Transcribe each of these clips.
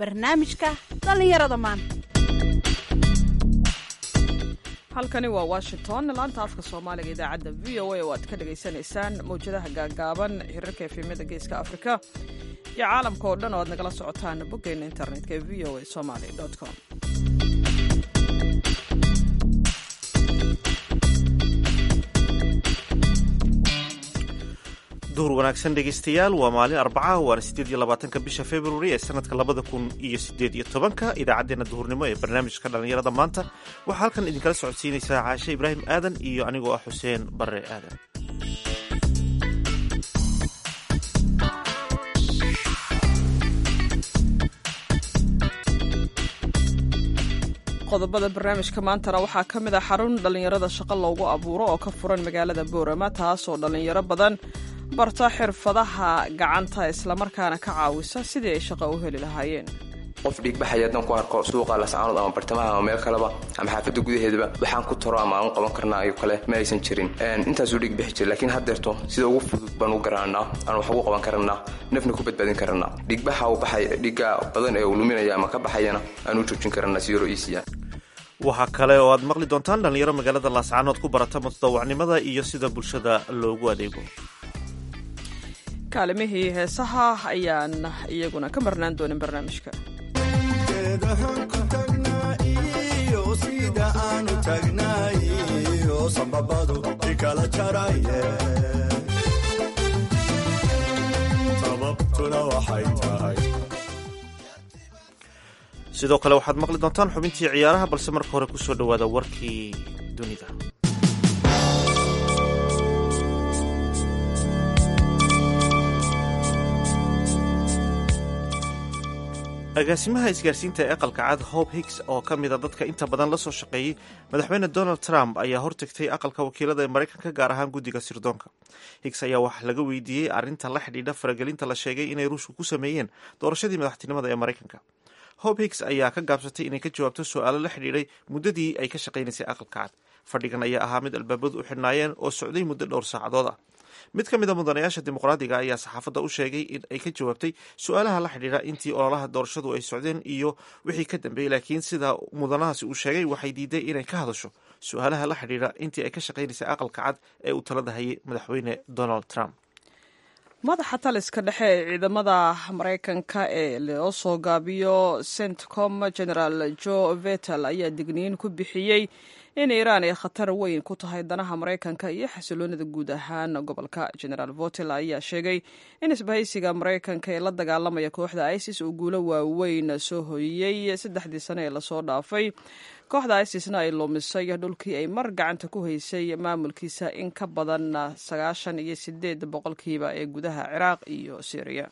barnaamijka dhallinyarada maanta halkani waa washington laanta afka soomaaliga idaacadda v o a oo aad ka dhagaysanaysaan mawjadaha gaagaaban hirarka efemyada geeska afrika iyo caalamka oo dhan oo aad nagala socotaan boggeena internetka ee v o a somaly com duhur wanaagsan dhegaystayaal waa maalin arbaca waana siddeed iyo labaatanka bisha februari ee sanadka labada kun iyo siddeed iyo tobanka idaacaddeenna duhurnimo ee barnaamijka dhallinyarada maanta waxaa halkan idinkala socodsiinaysaa caashe ibraahim aadan iyo anigoo ah xuseen barre aadan qodobada barnaamijka maantana waxaa ka mid a xarun dhallinyarada shaqo loogu abuuro oo ka furan magaalada boorama taasoo dhallinyaro badan barta xirfadaha gacanta islamarkaana ka caawisa sidii ay shaqo u heli lahaayeen qof dhiigbaxaya haddaan ku arko suuqa lascaanood ama bartamaha ama meel kaleba ama xaafadda gudaheedaba waxaan ku taro ama aan u qaban karnaa iyo kale ma aysan jirin intaasuu dhiigbixi jira laakiin haddeerto sida ugu fudud baan u garananaa aan wax ugu qaban karanaa nafna ku badbaadin karanaa dhiigbaxa uu baxay dhiigga badan ee uu luminaya ama ka baxayana aan u joojin karanaa si yaro iisiya waxaa kale oo aad maqli doontaan dhallinyaro magaalada laascaanood ku barata mutadawacnimada iyo sida bulshada loogu adeego kaalimihii heesaha ayaan iyaguna ka marnaan doonin barnaamijka sidoo kale waxaad maqli doontaan xubintii ciyaaraha balse marka hore ku soo dhowaada warkii dunida agaasimaha isgaarsiinta ee aqalka cad hope higgs oo ka mida dadka inta badan la soo shaqeeyey madaxweyne donald trump ayaa hortagtay aqalka wakiilada ee maraykanka gaar ahaan guddiga sirdoonka higgs ayaa wax laga weydiiyey arrinta la xidhiidha faragelinta la sheegay inay ruushku ku sameeyeen doorashadii madaxtinimada ee maraykanka hope higgs ayaa ka gaabsatay inay ka jawaabto su-aalo la xidhiidhay muddadii ay ka shaqaynaysay aqalka cad fadhigan ayaa ahaa mid albaabadu u xidhnaayeen oo socday muddo dhowr saacadood ah mid ka mid a mudanayaasha dimuqraadiga ayaa saxaafadda u sheegay in ay ka jawaabtay su-aalaha la xidhiidha intii ololaha doorashadu ay socdeen iyo wixii ka dambeeyey laakiin sida mudanahaasi uu sheegay waxay diiday inay ka hadasho su-aalaha la xidhiidha intii ay ka shaqaynaysay aqalka cad ee uu talada hayay madaxweyne donald trump madaxa taliska dhexe ee ciidamada maraykanka ee loo soo gaabiyo centcom generaal jo vetel ayaa digniin ku bixiyey in iiraan ay khatar weyn ku tahay danaha maraykanka iyo xasiloonida guud ahaan gobolka generaal votel ayaa sheegay in isbahaysiga maraykanka ee la dagaalamaya kooxda isis uu guulo waaweyn soo hoyiyey saddexdii sane ee lasoo dhaafay kooxda isisna ay lumisay dhulkii ay mar gacanta ku haysay maamulkiisa in ka badan sagaashan iyo sideed boqolkiiba ee gudaha ciraaq iyo syriya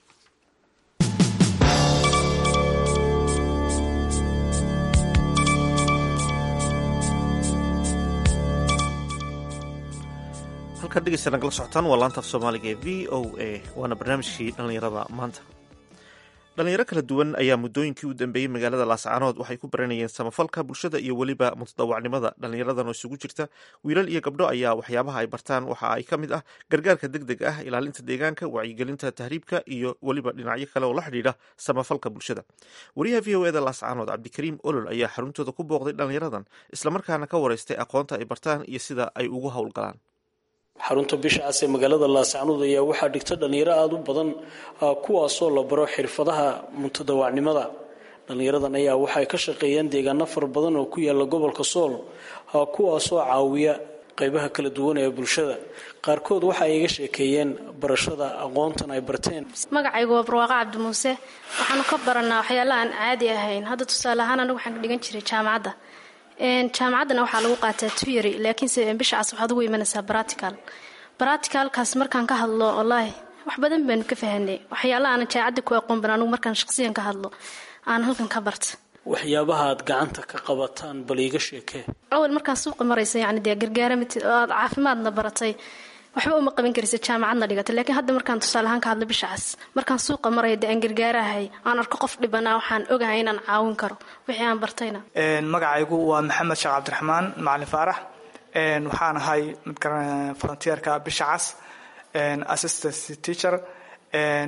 halkaad dhegeysta nagala socotaan waa laanta af soomaaliga ee v o a waana barnaamijkii dhallinyarada maanta dhalinyaro kala duwan ayaa muddooyinkii u dambeeyey magaalada laascaanood waxay ku baranayeen samafalka bulshada iyo weliba mutadawacnimada dhallinyaradan oo isugu jirta wiilal iyo gabdho ayaa waxyaabaha ay bartaan waxa ay ka mid ah gargaarka deg deg ah ilaalinta deegaanka wacyigelinta tahriibka iyo weliba dhinacyo kale oo la xidhiidha samafalka bulshada wariyaha v o eda laascaanood cabdikariim olol ayaa xaruntooda ku booqday dhallinyaradan islamarkaana ka wareystay aqoonta ay bartaan iyo sida ay ugu howlgalaan xarunta bisha cas ee magaalada laascaanood ayaa waxaa dhigta dhallinyaro aada u badan kuwaasoo la baro xirfadaha muntadawacnimada dhallinyaradan ayaa waxay ka shaqeeyaan deegaano fara badan oo ku yaala gobolka sool kuwaasoo caawiya qeybaha kala duwan ee bulshada qaarkood waxa ay iga sheekeeyeen barashada aqoontan ay barteen magacaygu waa barwaaqo cabdi muuse waxaanu ka baranaa waxyaala aan caadi ahayn hadda tusaale ahaan anagu waxaan ka dhigan jiray jaamacadda jaamacaddana waxaa lagu qaataa tuyary laakiinse bisha cas waxaad ugu imanaysaa baratical baraticalkaas markaan ka hadlo wallaahi wax badan baanu ka fahanay waxyaala aanan jaacadda ku aqoon ban anugu markaan shaqsiyan ka hadlo aan halkan ka barta waxyaabaha aad gacanta ka qabataan bal iiga sheekee awal markaan suuqa maraysa yani dee gargaara mid oo aad caafimaadna baratay waxba uma qaban karisa jaamacadna dhigatay laakiin hadda markaan tusaale ahaan ka hadlo bisha cas markaan suuqa maraya dee aan gargaarahay aan arko qof dhibanaa waxaan ogahay inaan caawin karo wixii aan bartayna magacaygu waa maxamed sheekh cabdiraxmaan macalin faarax waxaan ahay frontierka bisha cas assistant teacher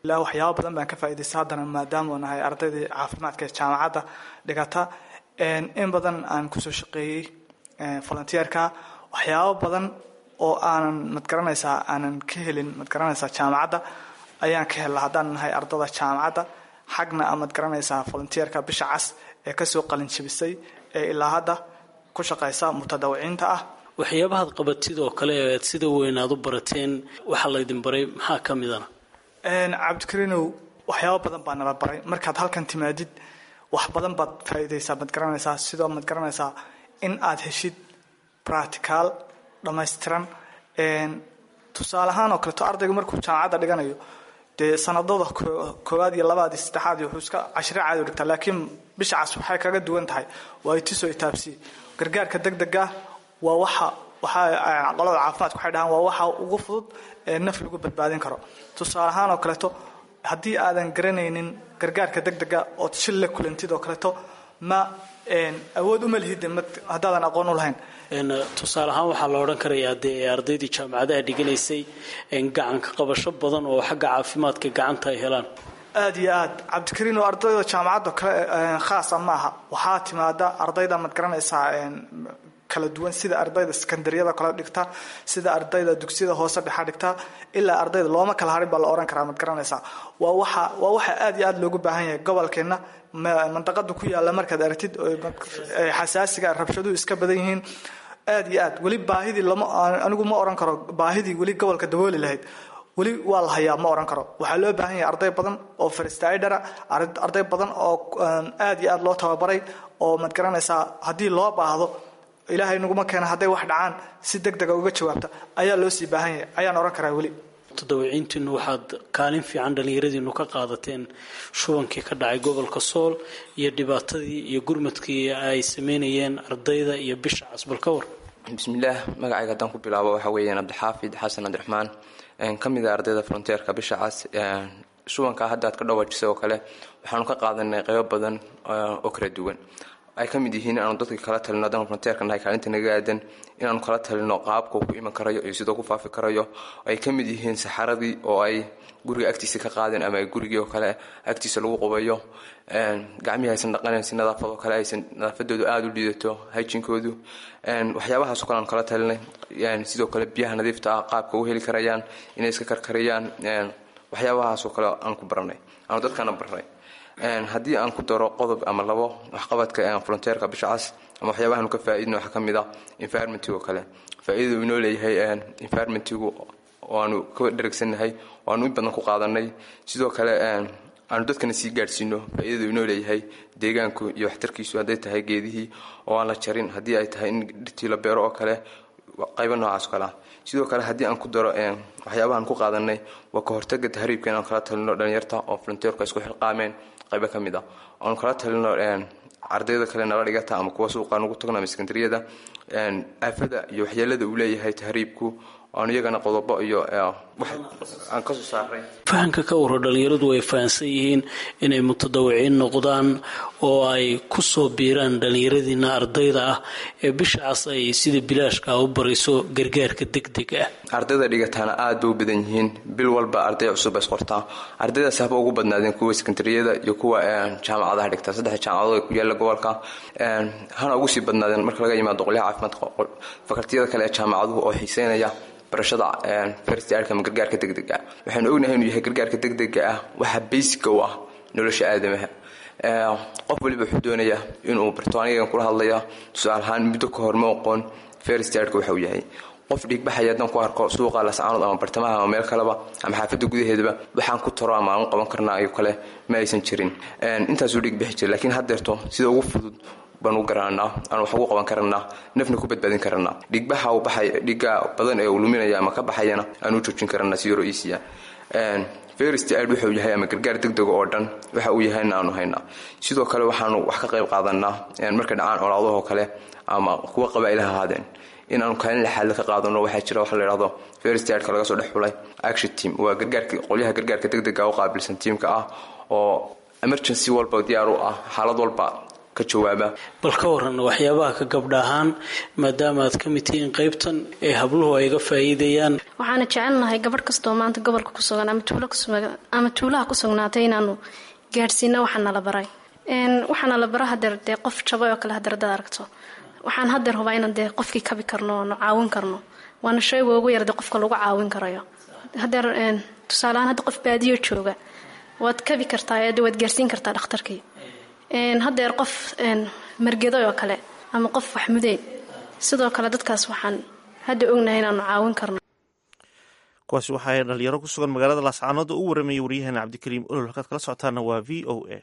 ilaa waxyaabo badan baan ka faa'iidaysta haddana maadaama nahay ardaydii caafimaadka ee jaamacadda dhigata in badan aan kusoo shaqeeyey volunteerka waxyaabo badan oo aanan madgaranaysaa aanan ka helin madgaranaysaa jaamacadda ayaan ka helaa haddaan nahay ardada jaamacadda xagna a madgaranaysaa volunteerka bisha cas ee kasoo qalinjabisay ee ilaa hadda ku shaqaysa mutadawiciinta ah waxyaabahaad qabatid oo kale ee aad sida weyn aad u barateen waxaa laydin baray maxaa ka midana cabdikariinow waxyaabo badan baa nala baray markaad halkan timaadid wax badan baad faa'iidaysaa madgaranaysaa sidoo madgaranaysaa in aad heshid practical dhammaystiran tusaale ahaan oo kaleeto ardayga markuu jaamacadda dhiganayo dee sanadada koowaad iyo labaad iyo saddexaad iyo wuxuu iska cashiro caadi u dhigtaa laakiin bisha cas waxay kaga duwan tahay waa itiso itaabsi gargaarka degdega waa waxa waxaa qolada caafimaadka waxay dhahaan waa waxa ugu fudud ee naf lagu badbaadin karo tusaale ahaan oo kaleeto haddii aadan garanaynin gargaarka degdega ood shil la kulantid oo kaleeto ma awood uma lihid haddaadan aqoon u lahayn tusaale ahaan waxaa la odhan karayaa dee ardaydii jaamacadaha dhiganaysay gacanka qabasho badan oo xagga caafimaadka gacanta ay helaan aada iyo aad cabdikariin oo ardayda jaamacadda kale khaasa ma aha waxaa timaada ardayda mad garanaysaa kala duwan sida ardayda sekandariyada kale dhigta sida ardayda dugsiyada hoose dhexa dhigta ilaa ardayda looma kala harin baa la ohan karaa mad garanaysaa waa waxa waa waxa aada iyo aada loogu baahan yahay gobolkeenna mandaqada ku yaalla markaad aragtid xasaasiga rabshaduhu iska badan yihiin aada iyo aad weli baahidii lama anigu ma oran karo baahidii weli gobolka dabooli lahayd weli waa la hayaa ma oran karo waxaa loo baahan yahay arday badan oo firstidera arday badan oo aada iyo aada loo tababaray oo mad garanaysaa haddii loo baahdo ilaahay naguma keena hadday wax dhacaan si deg dega uga jawaabta ayaa loo sii baahan yahay ayaan oran karaa weli mutadawiciintiinu waxaad kaalin fiican dhallinyaradiinu ka qaadateen shubankii ka dhacay gobolka sool iyo dhibaatadii iyo gurmadkii ay sameynayeen ardayda iyo bisha casbal ka war bismillaah magacayga haddaan ku bilaabo waxaa weeyaan cabdixaafid xasan cabdiraxmaan ka mid a ardayda fronteerka bisha cas shubankaa hadda aad ka dhawaajisay oo kale waxaanu ka qaadanay qaybo badan oo kala duwan ay ka mid yihiin inaanu dadka kala talino haddaan fronteerka nahay kaalinta naga aadan inaanu kala talino qaabka uu ku iman karayo iyo sidoo ku faafi karayo ay ka mid yihiin saxaradii oo ay guriga agtiisa ka qaadeen ama gurigii oo kale agtiisa lagu qubayo gacmihii aysan dhaqanayn si nadaafad oo kale aysan nadaafadoodu aada u liidato hajinkoodu waxyaabahaasoo kale aanu kala talinay sidoo kale biyaha nadiifta ah qaabka u heli karayaan inay iska karkariyaan waxyaabahaasoo kale aan ku baranay aanu dadkana barnay haddii aan ku daro qodob ama labo waxqabadka fronteerka bisha cas ama waxyaabahaanu ka faaidna waxaa ka mid a environmentigo kale faa-idadu inoo leeyahay environmentigu waanu ka dheragsannahay waanu in badan ku qaadanay sidoo kale aanu dadkana sii gaadhsiino faa-idadu inoo leeyahay deegaanku iyo waxtarkiisu hadday tahay geedihii oo aan la jarin haddii ay tahay in dhirtii la beero oo kale qaybo noocaas kale ah sidoo kale haddii aan ku daro waxyaabahaan ku qaadanay waa ka hortaga tahriibka inaan kala talino dhalinyarta oo fronteerku isku xilqaameen qaybo ka mid ah oanu kala talino ardayda kale nala dhigata ama kuwa suuqa nugu tagno ama sekandariyada aafada iyo waxyeelada uu leeyahay tahriibku aanu iyagana qodobo iyo aan kasoo saaray fahamka ka waro dhalinyaradu ay fahamsan yihiin inay mutadawiciin noqdaan oo ay ku soo biiraan dhallinyaradiina ardayda ah ee bishacaas ay sida bilaashka u barayso gargaarka degdeg ah ardayda dhigataana aad bay u badan yihiin bil walba arday cusub is qortaa ardaydaas haba ugu badnaadeen kuwa sekandariyada iyo kuwa jaamacadaha dhigta saddex jaamacadood ee ku yaalla gobolka hana ugu sii badnaadeen marka laga yimaado qolyaha caafimaadka fakaltiyada kale ee jaamacaduhu oo xiiseynaya barashada first aidka ama gargaarka degdega ah waxaynu ognahay inuu yahay gargaarka degdega ah waxa basica u ah nolosha aadamaha qof waliba wuxuu doonayaa inuu barto anigan kula hadlaya tusaale ahaan muddo ka hor ma oqoon first aidka waxa uu yahay qof dhiigbaxaya haddaan ku arko suuqa lascaanood ama bartamaha ama meel kaleba ama xaafadda gudaheedaba waxaan ku taro ama aan u qaban karnaa iyo kale ma aysan jirin intaasuu dhiigbixi jira laakiin haddeerto sida ugu fudud baan u garanaa aan wax ugu qaban karanaa nafna ku badbaadin karanaa dhiigbaxa uu baxay dhiigga badan ee uu luminaya ama ka baxayana aan u joojin karanaa si yaro easya first aid wuxuu yahay ama gargaar degdega oo dhan waxa uu yahayna aanu haynaa sidoo kale waxaanu wax ka qayb qaadanaa markay dhacaan colaadahoo kale ama kuwa qabaa'ilaha ahaadeen inaanu kaalin lixaadle ka qaadano waxaa jira waxa la idhahdo first aidka laga soo dhex xulay action team waa gargaarka qolyaha gargaarka degdega u qaabilsan tiimka ah oo emergency walba diyaar u ah xaalad walba ka jawaaba bal ka waran waxyaabaha ka gabdha ahaan maadaama aad ka mid tihiin qaybtan ee habluhu ay ga faa'iidayaan waxaana jecelnahay gabadh kastoo maanta gobolka ku sugan ama tuulaha ku sugnaatay inaanu gaadhsiino waxaa nala baray waxaana la bara hadeer dee qof jabay oo kale hadeer hadaad aragto waxaan hadeer hubaa inaan dee qofkii kabi karno oonu caawin karno waana shayga ugu yar dee qofka lagu caawin karayo hadeer tusaaleahaan hadda qof baadiyo jooga waad kabi kartaa ee waad gaarsiin kartaa dhakhtarkii hadeer qof margeday oo kale ama qof waxmudeen sidoo kale dadkaas waxaan hadda ognahay inaanu caawin karno kuwaasi waxaa dhalinyaro ku sugan magaalada laascaanood oo u waramayay waryaheena cabdikariim olol halkaad kala socotaana waa v o a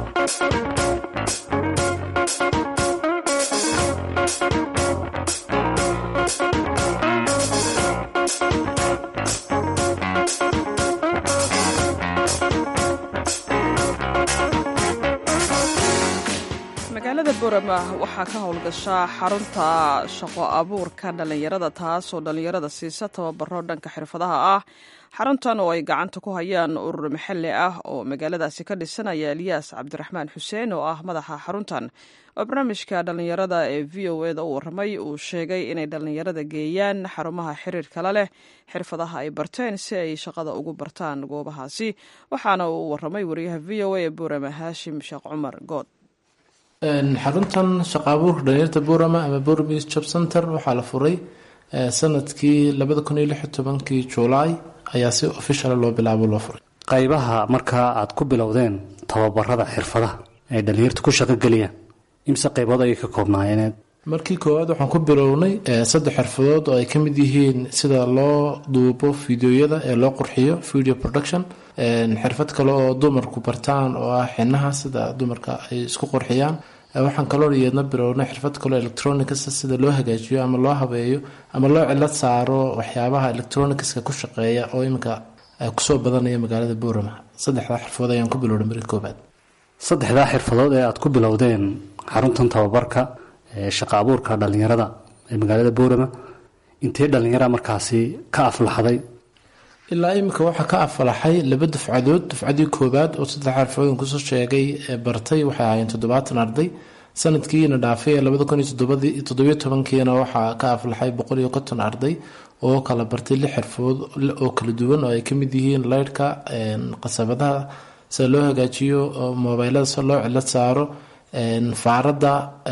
magaalada borama waxaa ka howlgashaa xarunta shaqo abuurka dhallinyarada taasoo dhallinyarada siisa tababaro dhanka xirfadaha ah xaruntan oo ay gacanta ku hayaan urur maxalli ah oo magaaladaasi ka dhisanaya eliyaas cabdiraxmaan xuseen oo ah madaxa xaruntan oo barnaamijka dhallinyarada ee v o eda u waramay uu sheegay inay dhallinyarada geeyaan xarumaha xiriir kale leh xirfadaha ay barteen si ay shaqada ugu bartaan goobahaasi waxaana uu waramay wariyaha v o a ee borama haashim sheekh cumar good xaruntan shaqa abuurka dhalinyarta burama ama burmis job center waxaa la furay sanadkii labada kun iyo lix iyo tobankii juulaay ayaa si official loo bilaabo loo furay qaybaha markaa aad ku bilowdeen tababarada xirfadaha ay dhalinyarta ku shaqogeliyaan imse qaybood ayay ka koobnaayeeneed markii koowaad waxaan ku bilownay saddex xirfadood oo ay ka mid yihiin sida loo duubo fideoyada ee loo qurxiyo video production xirfad kale oo dumarku bartaan oo ah xinaha sida dumarka ay isku qurxiyaan waxaan kaloo iyadna bilownay xirfad kaleo electronicsa sida loo hagaajiyo ama loo habeeyo ama loo cilad saaro waxyaabaha electronicska ku shaqeeya oo iminka kusoo badanaya magaalada boorama saddexdaa xirfadood ayaan ku bilownay markii koobaad saddexdaa xirfadood ee aad ku bilowdeen xaruntan tababarka ee shaqa abuurka dhallinyarada ee magaalada boorama intee dhallinyara markaasi ka aflaxday ilaa iminka waxaa ka afalaxay laba dufcadood dufcadii koobaad oo saddex xirfadooyin kusoo sheegay bartay waxay ahaayeen toddobaatan arday sanadkiina dhaafay ee labada kun iyo toddobiyo tobankiina waxaa ka aflaxay boqol iyo konton arday oo kala bartay lix xirfadood oo kala duwan oo ay kamid yihiin leydhka qasabadaha sida loo hagaajiyo mobeylada sida loo cilad saaro faarada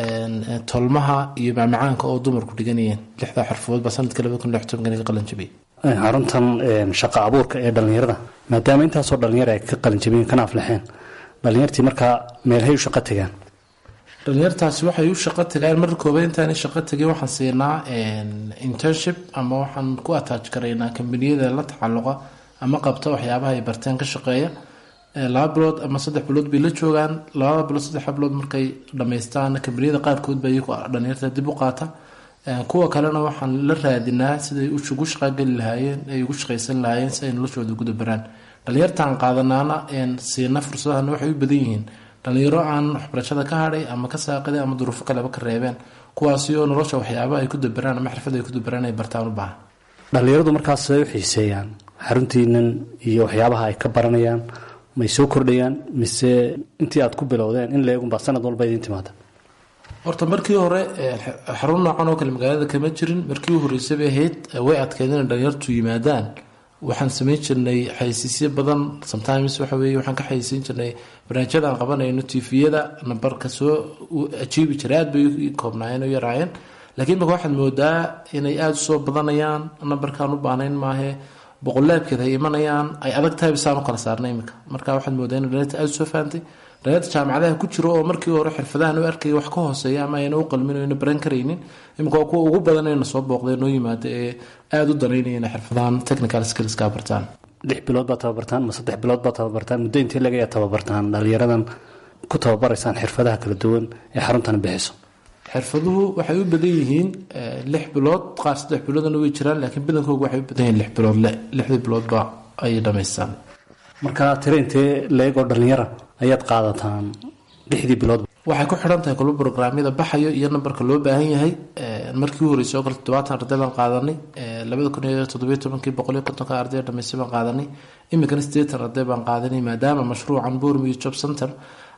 tolmaha iyo macmacaanka oo dumarku dhiganayeen lixdaa xirfadood baa sanadkii labada kun lix tobankii ka qalanjabiyay xaruntan shaqa abuurka ee dhallinyarada maadaama intaasoo dhalinyara ay ka qalinjabiyeen kana aflaxeen dhalinyartii markaa meelhay u shaqo tagaan dhalinyartaasi waxay u shaqo tagaan marka koobaad intaanay shaqo tagin waxaan siinaa internship ama waxaan ku attach garaynaa kambaniyada la tacalluqa ama qabta waxyaabaha ay barteen ka shaqeeya laba bilood ama saddex bilood bay la joogaan labada bilood saddex bilood markay dhamaystaan kambaniyada qaarkood ba iyagu dhalinyarta dib u qaata kuwa kalena waxaan la raadinaa siday ugu shaqageli lahaayeen ay ugu shaqaysan lahaayeen si ay noloshooda ugu dabaraan dhalinyartaan qaadanaana siina fursadahana waxay u badan yihiin dhalinyaro aan waxbarashada ka hadhay ama ka saaqiday ama duruufo kaleba ka reebeen kuwaasi oo nolosha waxyaaba ay ku dabaraan ama xirfad ay ku dabaraan ay bartaan u baahan dhalinyaradu markaas ay u xiiseeyaan xaruntiinan iyo waxyaabaha ay ka baranayaan may soo kordhayaan mise intii aad ku bilowdeen in leegunbaa sanad walba idiin timaada horta markii hore xarun noocan oo kale magaalada kama jirin markii u horreysay bay ahayd way adkeyd inay dhalinyartu yimaadaan waxaan samayn jirnay xaysiisyo badan sometimes waxa weye waxaan ka xayisiin jirnay barnaamijyada aan qabanayno tifiyada nambarka soo ajiibi jiray aad bay u koobnaayeen u yaraayeen laakiin marka waxaad moodaa inay aada usoo badanayaan nambarkaan u baanayn maahe boqolaabkeed ay imanayaan ay adag tahay bisaan u kala saarnay iminka marka waxaad moodaa in dhalinyarta aada usoo fahantay dhalinyarta jaamacadaha ku jiro oo markii hore xirfadahan u arkaya wax ka hooseeya ama ayna u qalmin ayna baran karaynin iminka waa kuwa ugu badan ayna soo booqdeen noo yimaada ee aada u danaynaya inay xirfadahan technical skillska bartaan lix bilood baad tababartaan ma saddex bilood baad tababartaan muddo intee lagayaa tababartaan dhalinyaradan ku tababaraysaan xirfadaha kala duwan ee xaruntan bixiso xirfaduhu waxay u badan yihiin lix bilood qaar saddex biloodna way jiraan laakiin badankooga waxay u badan yihiin lix bilood lixdii biloodba ay dhamaystaan marka tire intee leegoo dhalinyara ayaad qaadataan lixdii bilood waxay ku xidhan tahay kulba brograamyada baxayo iyo nambarka loo baahan yahay markii u horreysay oo kale toddobaatan arday baan qaadanay labada kun iyo toddobiyo tobankii boqol iyo kontonka arday dhamaystay baan qaadanay iminkana siddeetan arday baan qaadanay maadaama mashruucan bourmi job center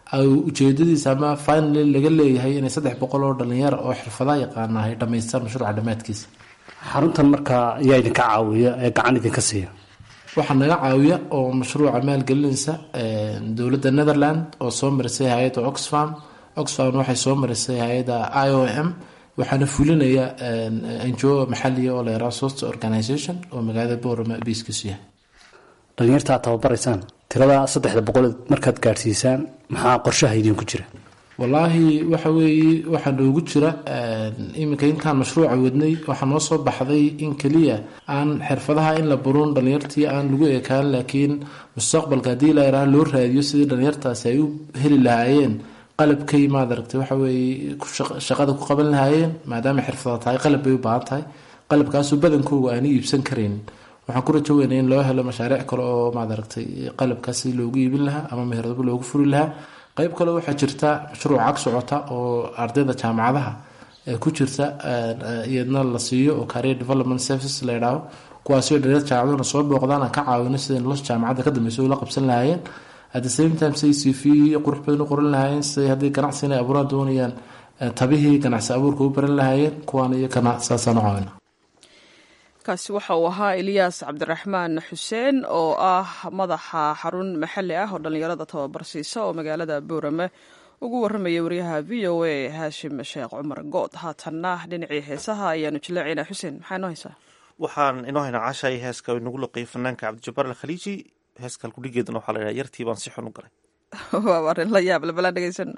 ujeedadiisa ama finally laga leeyahay inay saddex boqol oo dhalinyaro oo xirfadaha yaqaana ay dhamaystaan mashruuca dhammaadkiisa xaruntan markaa ayaa idinka caawiya ee gacan idinka siiya waxaa naga caawiya oo mashruuca maalgelinaysa dowladda netherland oo soo marisay hay-adda oxfam oxfam waxay soo marisay hay-adda i o m waxaana fulinaya ngo maxaliya oo layaraa sost organization oo magaalada boorama biiskiisu yahay dhalinyarta aad tababaraysaan tirada saddexda boqol markaad gaadhsiisaan maxaa qorshaha idinku jira wallaahi waxa weeye waxaa noogu jira iminka intaan mashruuca wadnay waxaa noo soo baxday in keliya aan xirfadaha in la baruun dhalinyartii aan lagu ekaan laakiin mustaqbalka haddii la yaraa loo raadiyo sidii dhalinyartaasi ay u heli lahaayeen qalabkay maad aragtay waxa weeye shaqada ku qaban lahaayeen maadaama xirfada tahay qalab bay u baahan tahay qalabkaasoo badankooga aani iibsan karaynin waxaan ku rajo weynay in loo helo mashaariic kale oo maad aragtay qalabkaas si loogu iibin lahaa ama meherado loogu furi lahaa qayb kale waxaa jirta mashruuc cag socota oo ardayda jaamacadaha ku jirta iyadna la siiyo oo career development services la yidhaaho kuwaasoo dhalinyar jaamacaduna soo booqdaan aan ka caawino siday nolosha jaamacadda ka dambeysa ula qabsan lahaayeen at the same time siday c v qurux badan u qoran lahaayeen siday haddii ganacsi inay abuuraan doonayaan tabihii ganacsi abuurka u baran lahaayeen kuwaan iyo kana saasaan u caawina kaasi waxa uu ahaa eliyaas cabdiraxmaan xuseen oo ah madaxa xarun maxalli ah oo dhallinyarada tababar siisa oo magaalada boorame ugu warramaya wariyaha v o a haashim sheekh cumar good haatanna dhinacii heesaha ayaanu jileecaynaa xuseen maxaa inoo haysaa waxaan inoo haynaa cashay heeska inagu loqiyay fanaanka cabdijabaar alkhaliiji heeska halkudhigeeduna waxaa la yidhaha yartii baan si xun u galay waa arrin la yaab labalaan dhegeysano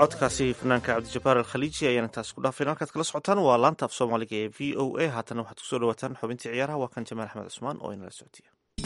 codkaasi fanaanka cabdijabaar alkhaliiji ayaan intaas ku dhaafeen halkaad kala socotaan waa laanta af soomaaliga ee v o a haatana waxaad kusoo dhawaataan xubintii ciyaaraha waa kan jamaal axmed cusmaan oo inala socotiya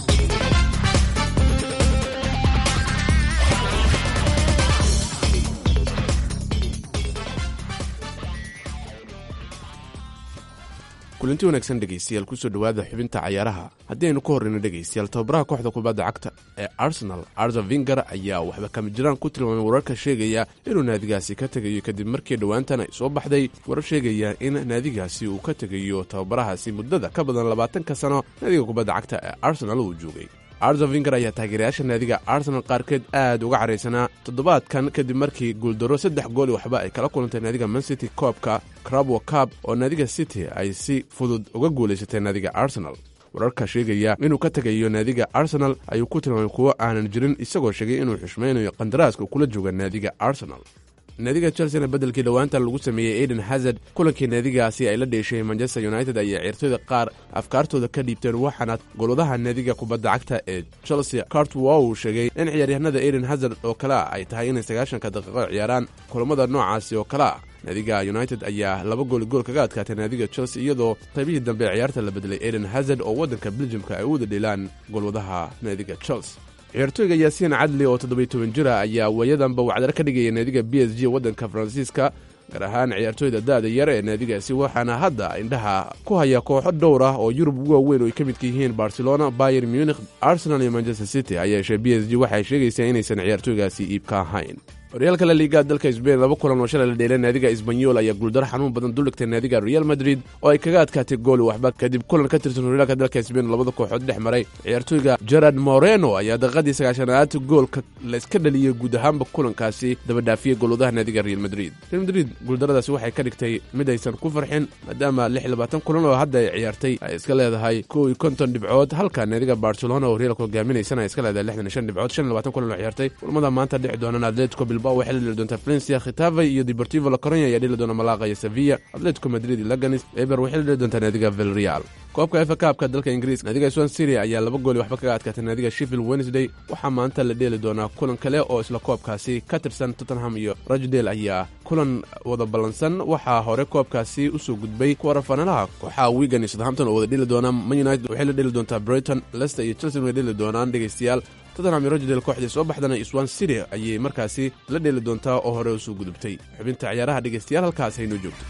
kulanti wanaagsan dhegaystayaal kusoo dhowaada xubinta cayaaraha haddii aynu ka horreyno dhegaystayaal tababaraha kooxda kubadda cagta ee arsenal arza vinger ayaa waxba kama jiraan ku tilmaamay wararka sheegaya inuu naadigaasi ka tegayo kadib markii dhowaantan ay soo baxday warar sheegaya in naadigaasi uu ka tegayo tababarahaasi muddada ka badan labaatanka sano naadiga kubadda cagta ee arsenal uu joogay arza vinger ayaa taageerayaasha naadiga arsenal qaarkeed aad uga caraysanaa toddobaadkan kadib markii guuldaro saddex gool i waxba ay kala kulantay naadiga mancity koobka crabwo cab oo naadiga city ay si fudud uga guulaysatay naadiga arsenal wararka sheegaya inuu ka tegayo naadiga arsenal ayuu ku tilmaamay kuwo aanan jirin isagoo sheegay inuu xushmaynayo qandaraaska kula jooga naadiga arsenal naadiga chelsena beddelkii dhowaanta lagu sameeyey aiden hazard kulankii naadigaasi ay la dheeshay manchester united ayaa ciirtooyda qaar afkaartooda ka dhiibteen waxaana golwadaha naadiga kubadda cagta ee chelsea cartwow uu sheegay in ciyaaryahanada aiden hazard oo kale a ay tahay inay sagaashanka daqiiqo ciyaaraan kulammada noocaasi oo kale a naadiga united ayaa laba gooli gool kaga adkaatay naadiga chelsea iyadoo qaybihii dambe ee ciyaarta la bedelay aiden hazard oo waddanka beljimka ay u wada dheelaan golwadaha naadiga chelsea ciyaartooyga yaasiin cadli oo toddobiy toban jira ayaa waayadanba wacdar ka dhigaya naadiga b s g waddanka faransiiska gaar ahaan ciyaartooyda da'da yar ee naadigaasi waxaana hadda indhaha ku haya kooxo dhowr ah oo yurub ugu waaweyn oo ay ka midka yihiin barcelona bayer munich arsenal iyo manchester city ha yeeshee b s g waxay sheegaysaa inaysan ciyaartooygaasi iibka ahayn horyaalka la liiga dalka sbain laba kulan oo shalay la dheelay naadiga isbanyol ayaa guuldaro xanuun badan duldhigtay naadiga real madrid oo ay kaga adkaatay gooli waxba kadib kulan ka tirsan horyaalka dalka sbain labada kooxood dhex maray ciyaartooyga gerard moreno ayaa daqiiqadii sagaashanaad goolka layska dhaliyey guud ahaanba kulankaasi dabadhaafiyey goolwadaha naadiga real madrid real madrid guuldaradaasi waxay ka dhigtay mid aysan ku farxin maadaama lix labaatan kulan oo hadda ay ciyaartay ay iska leedahay kow iyo konton dhibcood halka naadiga barcelona oo horyaalka hogaaminaysana ay iska leedahay lixdan iyo shan dhibcood shan iyo labaatan kulan oo ciyaartay kulamada maanta dhexi doonaan atletico bilbao waxay la dheli doontaa valencia khitafe iyo deportivo la coronya ayaa dheli doona malaqa iyo sevilla atletico madrid iyo laganis eber waxay la dheli doontaa naadiga vilreal koobka efa kaabka dalka ingiriiska naadiga swan syria ayaa laba gooli waxba kaga adkaatay naadiga sheffield wednesday waxaa maanta la dheeli doonaa kulan kale oo isla koobkaasi ka tirsan tottenham iyo rochdale ayaa kulan wada ballansan waxaa hore koobkaasi usoo gudbay kuwarafanalaha kooxaha wigan iyo southampton oo wada dheli doona man united waxay la dheli doontaa brighton leicester iyo chelsea way dheli doonaan dhegaystayaal tottenham iyo rochdale kooxdii soo baxdana swan city ayay markaasi la dheeli doontaa oo hore usoo gudubtay xubinta ciyaaraha dhegaystayaal halkaas haynoo joogto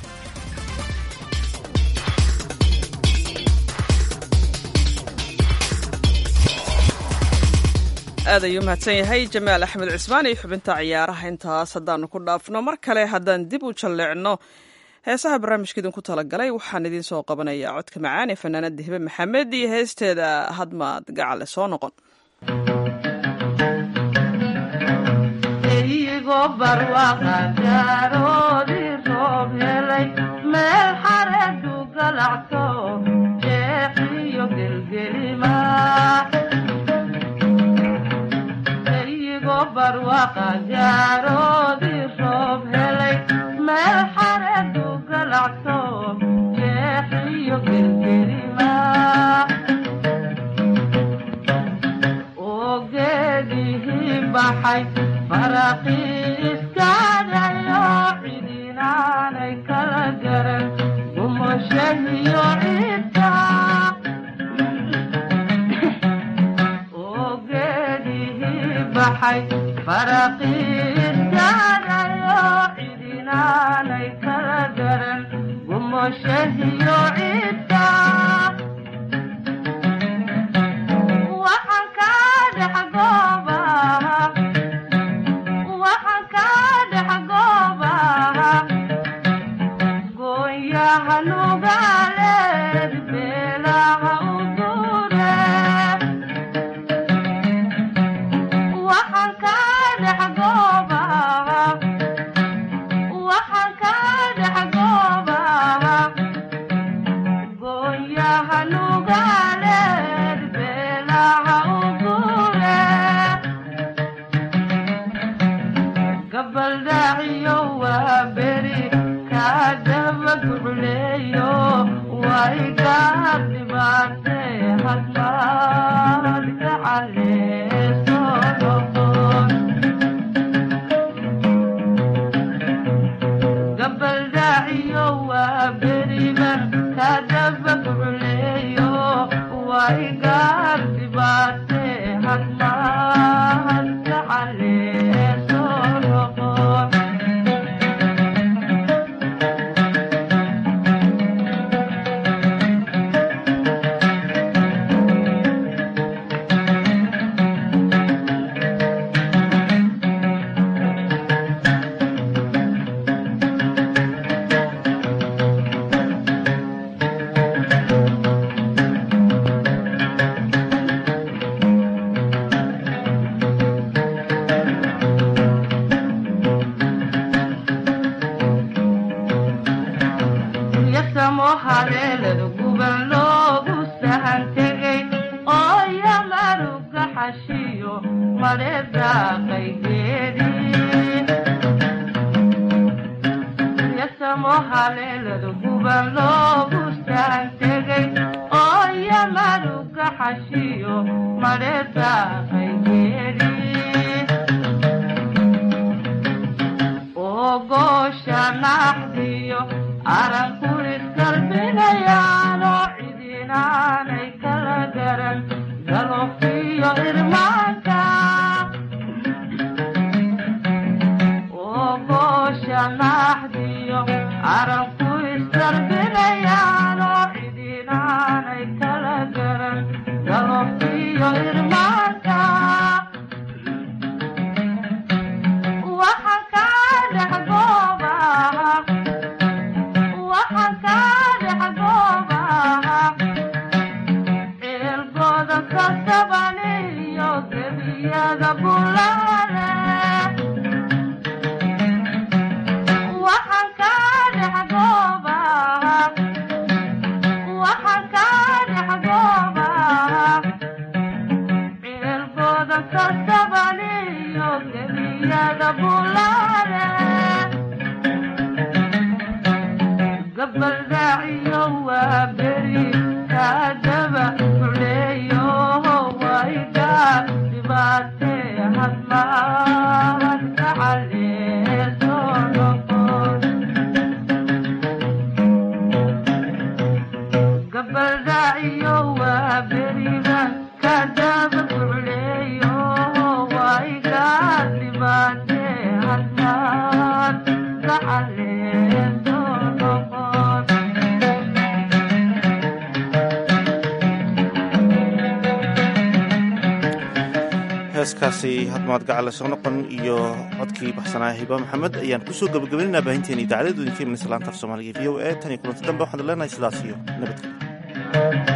aad ayuu mahadsan yahay jamaal axmed cismaan iyo xubinta ciyaaraha intaas haddaanu ku dhaafno mar kale haddaan dib u jalleecno heesaha barnaamijka idinku talagalay waxaan idiin soo qabanayaa codka macaan ee fanaanada hibe maxamed iyo heesteeda hadmaad gacale soo noqon meel xareedu galacto jeexiyo gelgelima barwaqa gaaroodii roob helay meel xareedu galacto jeexiyo gelgelima oo geedihii baxay faraqii iskaadayo cidinaanay kala garan gumoshahiyo cidda faraqiiskaadayo cidinaanay kala garan gumoshahiyo cidda waxaan kaa dhex goobaha waxaan kaa dhex goobaha gooyaha nugaaleed beelaha u dure waxaan kaa dhex goobaha waxaan kaa dhex goobaha gooyaha nugaaleed beelaha u gure gabaldhaaciyo waa beri kaa daba gucleeyo way gaar dhibaatee hadmaad gacaleesoo noqon gacalee soo noqon yasamo haleelada guban loogu sahan tegay oo yamaruga xashiyo maleedaaqay geedii yasamo haleelada guban loogu sahan tegay oo yamaruga xashiyo maleedaaqay geedii oo goosha naxdiyo aranku iskalbinayaanoo cidinaanay kala garan galofiyo irmaanka oo goosha naxdiyo aranku iskalbinayaanoo cidinaanay kala garan galofiyo irmaanka waxaan kaa dhex goobaha waxaan kaa dhex goobaha ceelgooda ka sabaniyo gebiyada bulaale waxaan kaa dhex goobaha waxaan kaa dhex goobaha ceelgooda ka sabaniyo gebiyada bulaale gabaldaaciyo waa beri kaadaba xuleeyo wayga dhibaatee hadmaad gacalee soo noqon gabaldaaciyo waa beriga kaadaba xuleeyo wayga dhibaatee hadmaad gacalee soo noqon heeskaasi hadmaad gacale soo noqon iyo codkii baxsanaa hiba maxamed ayaan kusoo gabagabaynaynaa baahinteena idaacadda idinka imanaysa laanta af soomaaliga v o a tan iyo kulanti dambe waxaan leenahay sidaas iyo nabadgelyo